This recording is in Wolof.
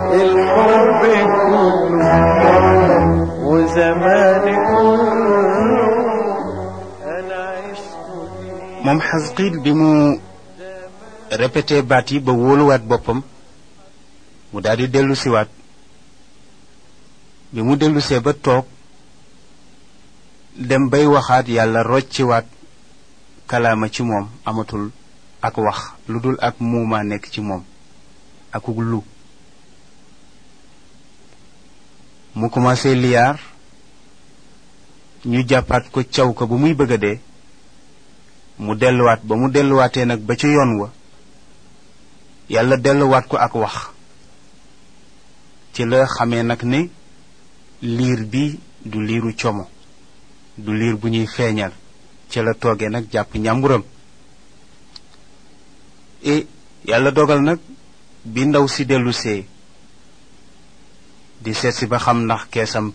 الحب كله وزماني كله انا عشت فيه moom xasqiil bi mu répété baat yi ba wóoluwaat boppam mu daal di dellu siwaat bi mu dellusee ba toog dem bay waxaat yàlla rocciwaat kalaama ci moom amatul ak wax lu dul ak muumaa nekk ci moom akuk lu mu commencé liyaar ñu jàppaat ko caw ko ba muy bëgg a dee mu delluwaat ba mu delluwaatee nag ba ca yoon wa yàlla delluwaat ko ak wax ci la xamee nag ne liir bi du liiru como du liir bu ñuy feeñal ci la toogee nag jàpp ñàmburam e yàlla dogal nag bi ndaw si dellusee di seet si ba xam ndax keesam